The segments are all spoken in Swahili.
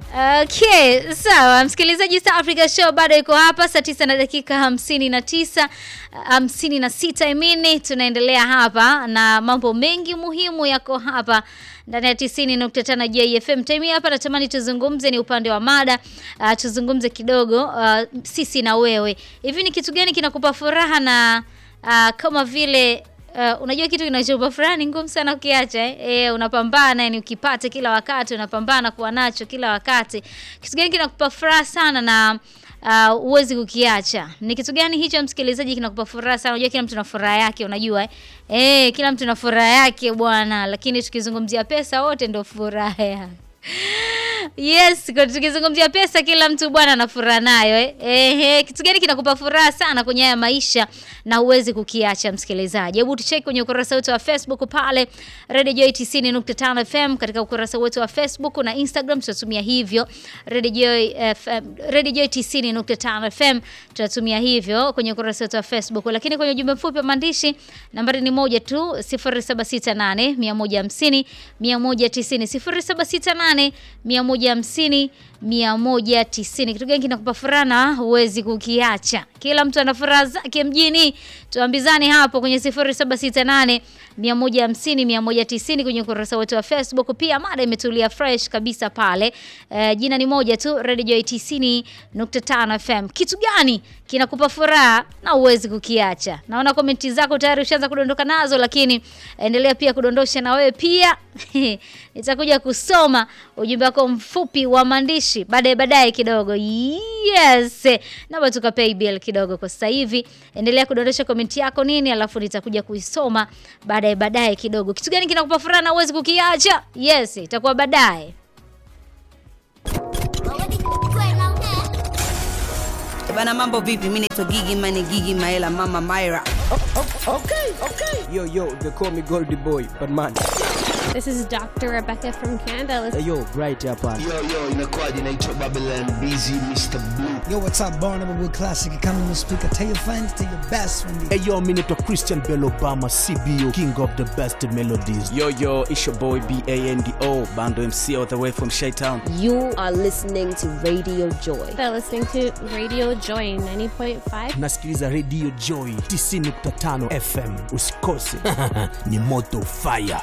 Okay, sawa msikilizaji, South Africa Show bado iko hapa saa tisa na dakika hamsini na tisa hamsini na sita imini, tunaendelea hapa na mambo mengi muhimu yako hapa ndani ya tisini nukta tano JFM. Time hii hapa natamani tuzungumze ni upande wa mada uh, tuzungumze kidogo uh, sisi na wewe, hivi ni kitu gani kinakupa furaha na uh, kama vile Uh, unajua kitu kinachopa furaha ni ngumu sana ukiacha eh? Eh, unapambana yani ukipata kila wakati unapambana kuwa nacho kila wakati. Kitu gani kinakupa furaha sana na uh, uwezi kukiacha? Ni kitu gani hicho msikilizaji kinakupa furaha sana? Unajua kila mtu na furaha yake unajua eh? Eh, kila mtu na furaha yake bwana, lakini tukizungumzia pesa wote ndio furaha yake. Yes, kwa tukizungumzia pesa kila mtu bwana ana furaha nayo eh. Ehe, kitu gani kinakupa furaha sana kwenye haya maisha na huwezi kukiacha msikilizaji? Hebu tucheki kwenye ukurasa wetu wa Facebook pale Radio Joy 90.5 FM katika ukurasa wetu wa Facebook na Instagram tutatumia hivyo Radio Joy FM, Radio Joy 90.5 FM tutatumia hivyo kwenye ukurasa wetu wa Facebook, lakini kwenye ujumbe mfupi wa maandishi nambari ni moja tu 0768 150 190 0768 150 190. Kitu gani kinakupa furaha na huwezi kukiacha? Kila mtu ana furaha zake mjini. Tuambizane hapo kwenye 0768 150 190 kwenye ukurasa wetu wa Facebook. Pia mada imetulia fresh kabisa pale. E, jina ni moja tu Radio Joy 90.5 FM. Kitu gani kinakupa furaha na huwezi kukiacha? Naona komenti zako tayari ushaanza kudondoka nazo, lakini endelea pia kudondosha na wewe pia. Nitakuja kusoma ujumbe wako mfupi wa maandishi baadaye baadaye kidogo. Yes. Naomba tukapay bill kidogo kwa sasa hivi. Endelea kudondosha komenti yako nini, alafu nitakuja kuisoma baadaye baadaye kidogo. Kitu gani kinakupa furaha na huwezi kukiacha? Yes, itakuwa baadaye. Bana, mambo vipi? Mimi naitwa Gigi Mane, Gigi Maela, Mama Myra. Okay, okay. Yo, yo, they call me Goldie Boy, but man. This is Dr. Rebecca from Canada. Let's Hey, yo, bright hapa. Yo, yo, inakuwaje? Naitwa Babylon Busy Mr. Blue. Yo, what's up, Barnum with Classic Economy Speaker. Tell your friends, tell your best friend. Hey yo, mi naitwa Christian Bell Obama, CBO, king of the best melodies. Yo, yo, it's your boy B-A-N-D-O, Bando MC all the way from Shytown. You are listening to Radio Joy. They're listening to Radio Joy 90.5. Nasikiliza Radio Joy 90.5 FM. Usikose. Ni moto fire.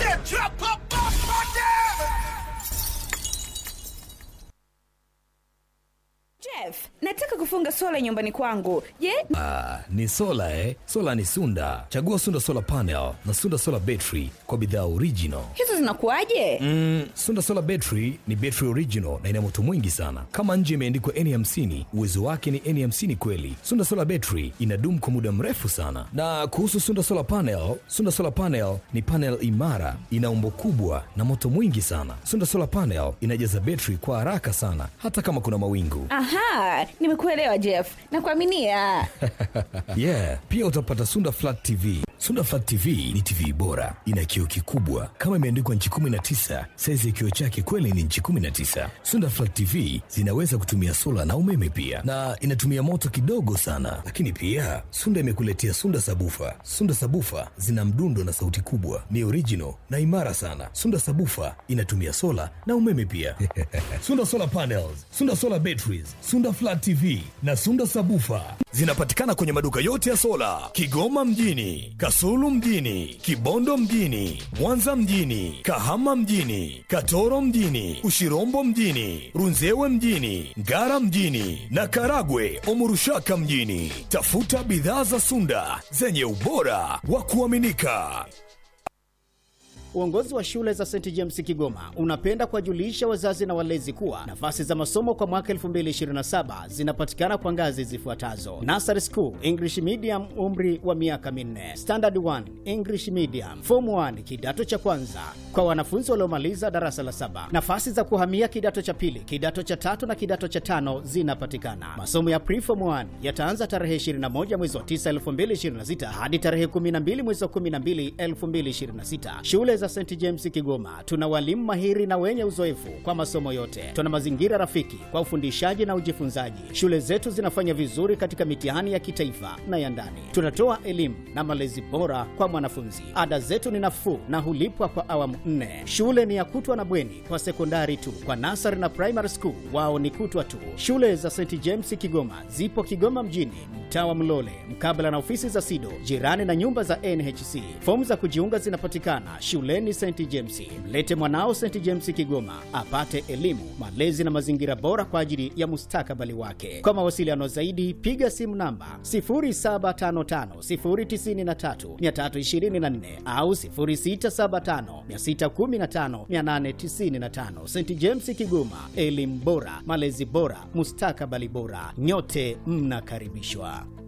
Jeff, nataka kufunga sola nyumbani kwangu. Je, Ah, ni sola eh? Sola ni Sunda. Chagua Sunda Solar Panel na Sunda Solar Battery kwa bidhaa original. hizo zinakuwaje? Mm, Sunda Solar Battery ni battery original na ina moto mwingi sana. Kama nje imeandikwa N50, uwezo wake ni N50 kweli. Sunda Solar Battery inadumu kwa muda mrefu sana. Na kuhusu Sunda Solar Panel, Sunda Solar Panel ni panel imara, ina umbo kubwa na moto mwingi sana. Sunda Solar Panel inajaza battery kwa haraka sana hata kama kuna mawingu. Aha, nimekuelewa Jeff. Nakuaminia. yeah pia utapata sunda flat tv sunda flat tv ni tv bora ina kioo kikubwa kama imeandikwa nchi 19 saizi ya kioo chake kweli ni nchi 19 sunda flat tv zinaweza kutumia sola na umeme pia na inatumia moto kidogo sana lakini pia sunda imekuletea sunda sabufa sunda sabufa zina mdundo na sauti kubwa ni original na imara sana sunda sabufa inatumia sola na umeme pia sunda solar panels sunda solar batteries sunda flat tv na sunda sabufa zinapatikana kwenye maduka yote ya sola kigoma mjini kasulu mjini kibondo mjini mwanza mjini kahama mjini katoro mjini ushirombo mjini runzewe mjini ngara mjini na karagwe omurushaka mjini tafuta bidhaa za sunda zenye ubora wa kuaminika Uongozi wa shule za St James Kigoma unapenda kuwajulisha wazazi na walezi kuwa nafasi za masomo kwa mwaka 2027 zinapatikana kwa ngazi zifuatazo: Nursery School English Medium, umri wa miaka minne; Standard 1 English Medium; Form 1 kidato cha kwanza kwa wanafunzi waliomaliza darasa la saba. Nafasi za kuhamia kidato cha pili, kidato cha tatu na kidato cha tano zinapatikana. Masomo ya Preform 1 yataanza tarehe 21 mwezi wa 9 2026 hadi tarehe 12 mwezi wa 12 2026. Shule za za St James Kigoma tuna walimu mahiri na wenye uzoefu kwa masomo yote. Tuna mazingira rafiki kwa ufundishaji na ujifunzaji. Shule zetu zinafanya vizuri katika mitihani ya kitaifa na ya ndani. Tunatoa elimu na malezi bora kwa mwanafunzi. Ada zetu ni nafuu na hulipwa kwa awamu nne. Shule ni ya kutwa na bweni kwa sekondari tu. Kwa nasari na primary school wao ni kutwa tu. Shule za St James Kigoma zipo Kigoma mjini, mtaa wa Mlole, mkabala na ofisi za SIDO, jirani na nyumba za NHC. Fomu za kujiunga zinapatikana shuleni St James. Mlete mwanao St James Kigoma apate elimu, malezi na mazingira bora kwa ajili ya mustakabali wake. Kwa mawasiliano zaidi, piga simu namba 0755093324 au 0675615895. St James Kigoma, elimu bora, malezi bora, mustakabali bora. Nyote mnakaribishwa.